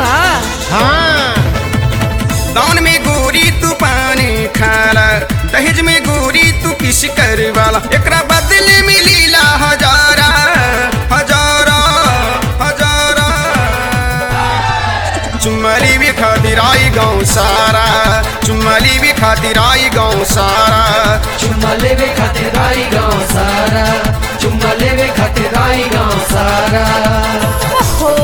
बा हाँ दान में गोरी तू पानी खाला दहेज में गोरी तू किस कर वाला एकरा बदले मिलीला हजारा हजारा हजारा चुम्मली भी खातिर आई गाँव सारा चुम्मली भी खातिर आई गाँव सारा चुम्मा लेवे खातिर आई गाँव सारा चुम्मा लेवे खातिर आई गाँव सारा ओहो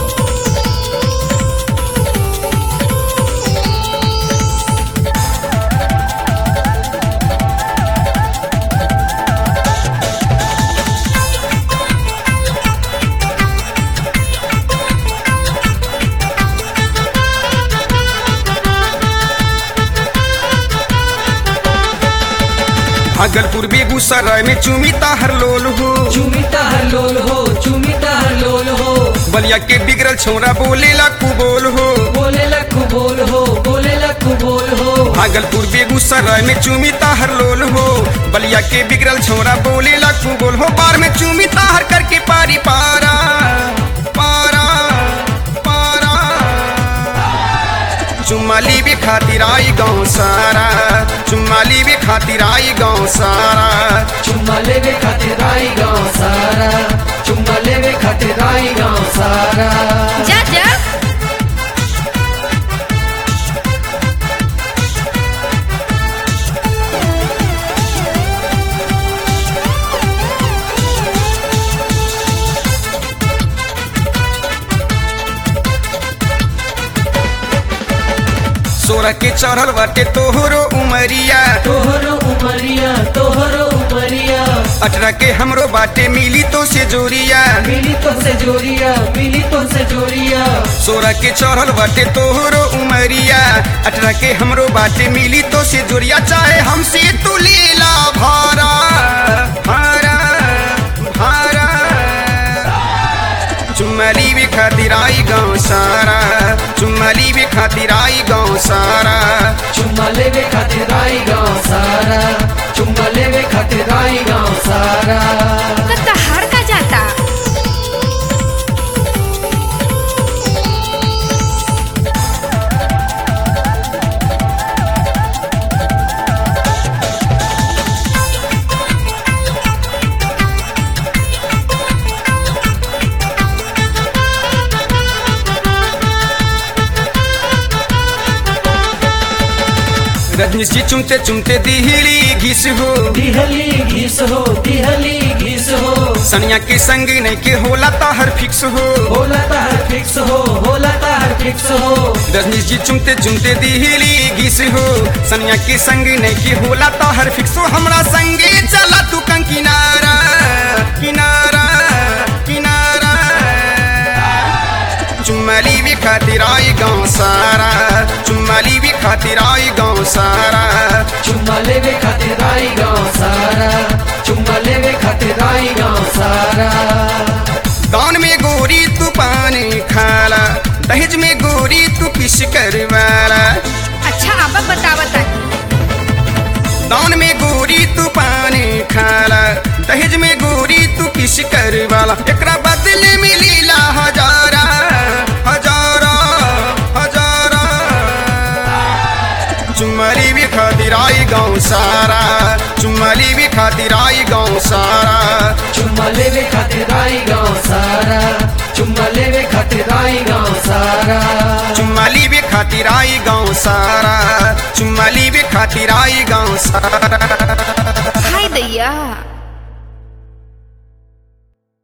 भागलपुर बेगूसराय में चुमिता हर लोल हो चुमिता हर लोल हो चुमिता हर लोल हो बलिया के बिगड़ल छोरा बोले लाकू बोल हो बोले लखू बोल हो बोले लखू बोल हो भागलपुर बेगूसराय में चुमिता हर लोल हो बलिया के बिगड़ल छोरा बोले लाकू बोल हो बार में चुमिता हर करके पारी पारा पारा पारा चुम्माली भी खातिर आई गाँव सारा चुम्माली भी खातिर आई गाँव सारा चुम्मा लेवे खातिर आई गाँव सारा चुम्मा लेवे खातिर आई गाँव सारा जा जा सोरह के चढ़ल बाटे तोहरो उमरिया तोहरो उमरिया तोहरो उमरिया अठारह के हमरो बाटे मिली तो से जोरिया मिली तो से जोरिया मिली तो से जोरिया सोरह के चढ़ल बाटे तोहरो उमरिया अठारह के हमरो बाटे मिली तो से जोरिया चाहे हमसे तू लीला भारा भारा भारा चुम्मली भी खातिर आई गाँव सारा चुम्मली भी खातिर आई गाँव सारा चुम्मा लेवे खातिर आई गाँव सारा चुम्मा लेवे खातिर आई गाँव सारा तो तहार का जाता रजनीश जी चुमते चुमते दिहली घिस हो दिहली घिस हो दिहली घिस हो सनिया के संग नहीं के होला ताहर फिक्स हो होला तार फिक्स हो होला तार फिक्स हो रजनीश जी चुमते चुमते दिहली घिस हो सनिया के संग नहीं के होला ताहर फिक्स हो हमरा संगे चला तू कं किनारा किनारा किनारा चुम्मली भी खातिर आई गाँव सारा चुम्मली भी खातिर आई गाँव सारा चुम्मा लेवे खातिर आई गाँव सारा चुम्मा लेवे खातिर आई गाँव सारा दान में गोरी तू पानी खाला दहेज में गोरी तू किस करवाला अच्छा अब बतावता दान में गोरी तू पानी खाला दहेज में गोरी तू किस करवाला एकरा बदले मिलीला हजारा हजारा हजारा चुम्मली भी खातिर आई गाँव सारा चुम्मली भी खातिर आई गाँव सारा चुम्मा लेवे खातिर आई गाँव सारा चुम्मा लेवे खातिर आई गाँव सारा चुम्मली भी खातिर आई गाँव सारा चुम्मली भी खातिर आई गाँव सारा हाय दैया